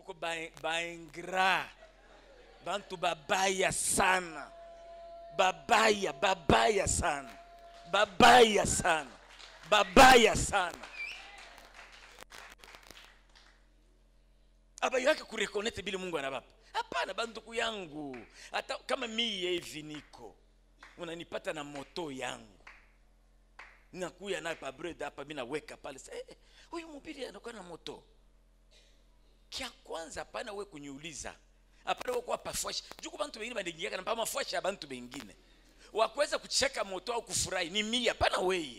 kuko ba- baingra bantu babaya sana babaya babaya sana babaya sana babaya sana abayake kurekonete bile mungu anabapa hapana banduku yangu hata kama miye hivi niko unanipata na moto yangu nakuya naye pabred hapa mi naweka pale sa eh, huyu mubiri anakuwa na moto kya kwanza hapana we kuniuliza hapana we kuwa pafwashi juku bantu bengine bandingiaka na pa mafwashi ya bantu bengine wakuweza kucheka moto au kufurahi ni mia hapana weye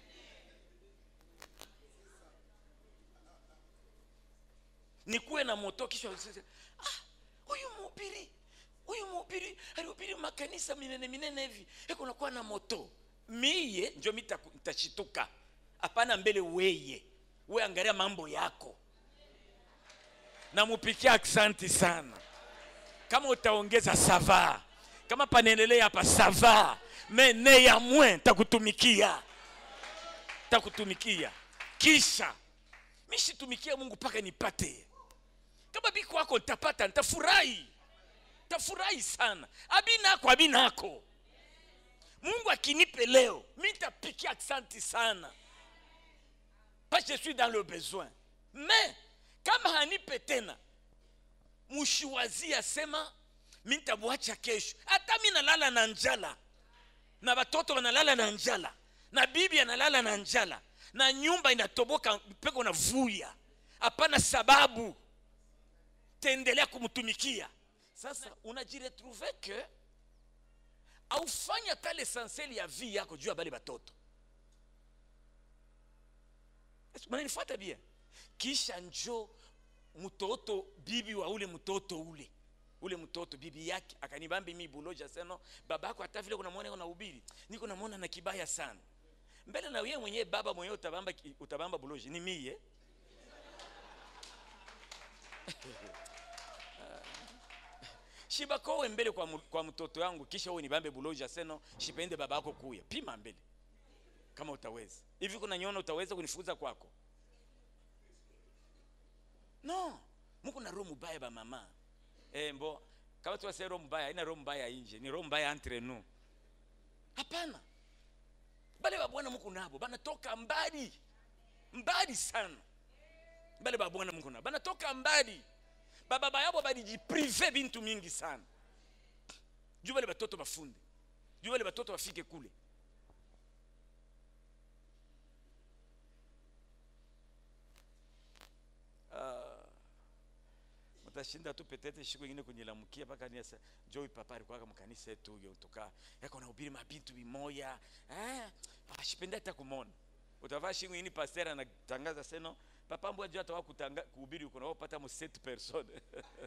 nikuwe na moto kisha usise, ah, huyu mhubiri huyu mhubiri alihubiri makanisa minene minene hivi eko nakuwa na moto miye njo mitashituka hapana mbele weye we angalia mambo yako namupikia aksanti sana kama utaongeza sava kama panaendelea hapa sava me ne ya mwe takutumikia takutumikia kisha mishitumikia mungu mpaka nipate kama biko wako ntapata ntafurahi tafurahi sana abinako abinako mungu akinipe leo mi ntapikia aksanti sana pas je suis dans le besoin mais kama hanipe tena mushiwazi asema mi ntamwacha kesho hata mi nalala na njala na watoto wanalala na njala na bibi analala na njala na nyumba inatoboka mpeko na vuya hapana sababu taendelea kumtumikia sasa unajiretrouve ke aufanya ta l'essentiel ya vie yako juu ya bale batoto mananifuata bien kisha njo mtoto bibi wa ule mtoto ule ule mtoto bibi yake akanibambi mi buloja seno babako hata vile kunamwona na ubiri niko namwona na kibaya sana mbele na wewe mwenyewe baba mwenyewe utabamba utabamba buloji ni mie shibakowe mbele kwa, mu- kwa mtoto yangu kisha uwe nibambe buloja seno shipende baba yako kuya pima mbele kama utaweza hivi kuna nyona utaweza kunifukuza kwako no muko na roho mubaya ba mama eh, mbo kama tuwase roho mbaya haina roho mbaya inje ni roho mbaya entre nous hapana bale babwana muko nabo banatoka mbali mbali sana bale babwana muko nabo banatoka mbali bababa yabo balijiprive bintu mingi sana juu bale batoto bafunde juu bale batoto bafike kule Ah, mutashinda tu petete shiku ingine kunyilamukia mpaka niasa joi papa alikuwaka mkanisa yetu huyo tuka yako na ubiri mabintu bimoya eh ashipenda hata kumona utavaa shingo ini pasteur anatangaza seno papa mbwa juu atawa kutanga kuhubiri uko nao pata mo 7 personnes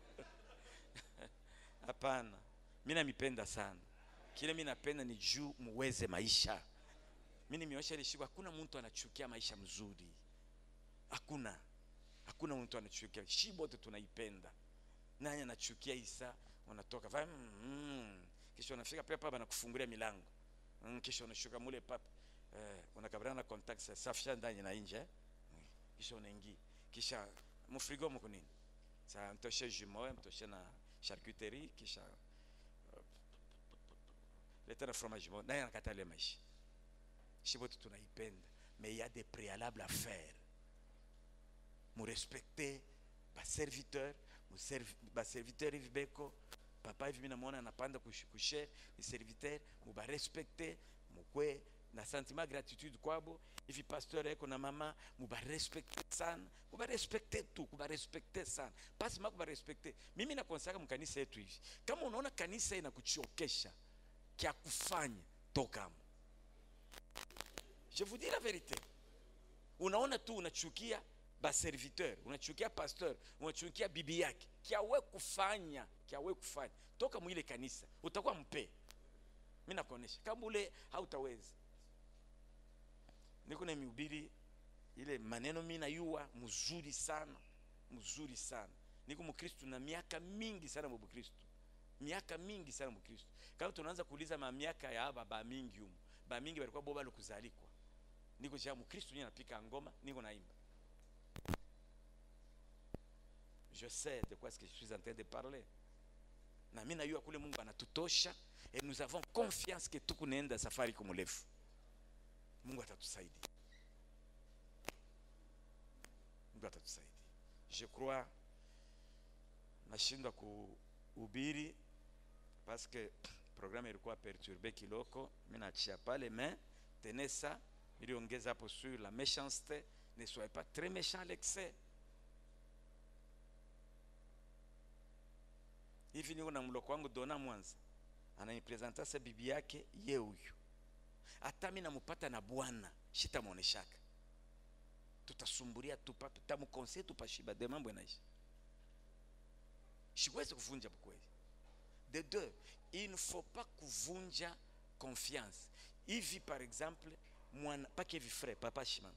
hapana mimi namipenda sana kile mimi napenda ni juu muweze maisha mimi nimeosha ile shiku hakuna mtu anachukia maisha mzuri hakuna hakuna mtu anachukia shi bote tunaipenda nani anachukia isa wanatoka va mm, mm. kisha unafika pia papa anakufungulia milango mm, kisha unashuka mule papa eh, unakabiliana na contact sa- safisha ndani na nje eh? Mm, kisha unaingia kisha mfrigo mko nini sa mtoshe jumeau mtoshe na charcuterie kisha uh, leta na fromage bon naye anakata ile maisha shi bote tunaipenda mais il y a des préalables à faire murespecte baserviteur muservi- baserviteur hivi beko papa hivi minamwona anapanda kush- kushe ni serviteur mubarespecte mukwe na sentiment gratitude kwabo hivi pasteur eko na mama mubarespecte sana mubarespecte tu kubarespecte sana pasi ma kubarespecte mimi nakonsaka mkanisa yetu hivi kama unaona kanisa inakuchokesha kya kufanya tokamo je vous dis la vérité unaona tu unachukia baserviteur unachukia pasteur unachukia bibi yake kyawe kufanya kyawe kufanya toka mwile kanisa utakuwa mpe mi nakuonesha kama ule hautaweza niko na mihubiri ile maneno mi nayua mzuri sana mzuri sana niko mkristu na miaka mingi sana mubukristu miaka mingi sana mkristu kama tunaanza kuuliza mamiaka ya aba ba mingi humu ba mingi balikuwa bo balo kuzalikwa niko cha mkristu nye napika ngoma niko naimba je sais de quoi est-ce que je suis en train de parler na mi najua kule mungu anatutosha et nous avons confiance que tukunaenda safari kumurefu mungu atatusaidia mungu atatusaidia je crois nashindwa kuhubiri parce que programme ilikuwa perturbe kiloko mi nachia pale mais tenez ça iliongeza hapo sur la méchanceté ne soyez pas très méchant à l'excès hivi niko na mloko wangu dona mwanza ananipresenta sa bibi yake ye huyu hata mi namupata na bwana shitamwoneshaka tutasumburia tupa tutamkonsei tupashiba de mambo inaisha siwezi kuvunja kweli de deux il ne faut pas kuvunja confiance hivi par exemple mwana pake hivi frère papa shimama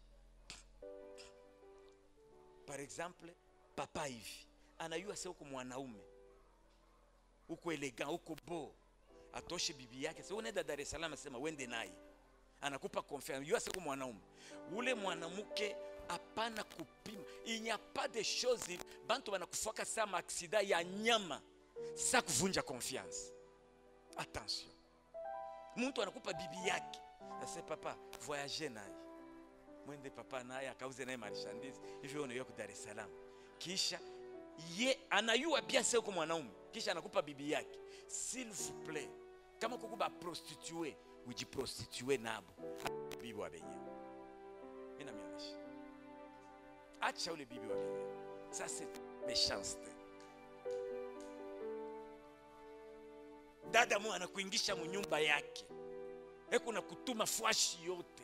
par exemple papa hivi anayua se huko mwanaume huko elegant huko bo atoshe bibi yake sasa unaenda Dar es Salaam sema wende naye anakupa confiance yua siku mwanaume ule mwanamke hapana kupima il n'y a pas de choses bantu banakufaka sa maaksida ya nyama sa kuvunja confiance attention mtu anakupa bibi yake ase papa voyage naye mwende papa naye akauze naye marchandise hivyo unaiwa ku Dar es Salaam kisha ye anayua bien se uko mwanaume kisha anakupa bibi yake s'il vous plaît kama kuku ba prostitue ujiprostitue nabo bibi wa benye mina mionyesha acha ule bibi wa benye ça c'est méchanceté dada mu anakuingisha munyumba yake eko na kutuma fwashi yote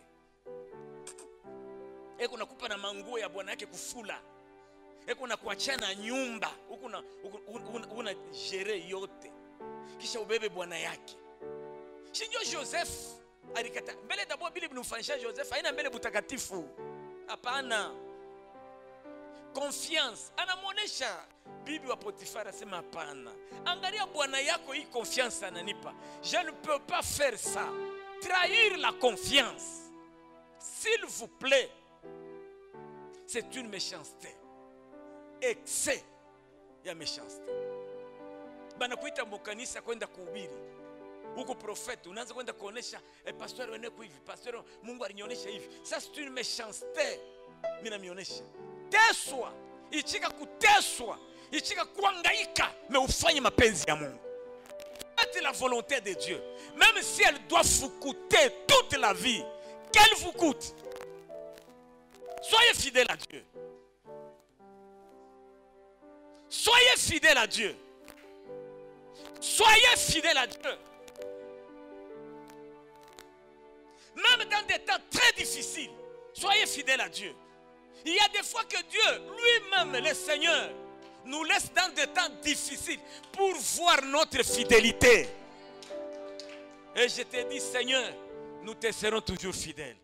eko nakupa na manguo ya bwana yake kufula eko na kuachana nyumba huku na una, una jere yote kisha ubebe bwana yake shinjo joseph alikata mbele dabo bili binumfanisha joseph haina mbele butakatifu hapana confiance anamwonyesha bibi wa potifar asema hapana angalia bwana yako hii confiance ananipa je ne peux pas faire ça trahir la confiance s'il vous plaît c'est une méchanceté excès ya méchanceté banakuita mukanisa kwenda kuhubiri huko profete unaanza kwenda kuonesha eh, pastori weneko hivi pastori mungu alinionyesha hivi ça c'est une méchanceté mi namionyesha teswa ichika kuteswa ichika kuangaika me ufanye mapenzi ya mungu faites la volonté de dieu même si elle doit vous coûter toute la vie qu'elle vous coûte soyez fidèle à dieu soyez fidèle à dieu soyez fidèle à dieu même dans des temps très difficiles soyez fidèle à dieu il y a des fois que Dieu lui-même, le Seigneur, nous laisse dans des temps difficiles pour voir notre fidélité. Et je te dis, Seigneur, nous te serons toujours fidèles.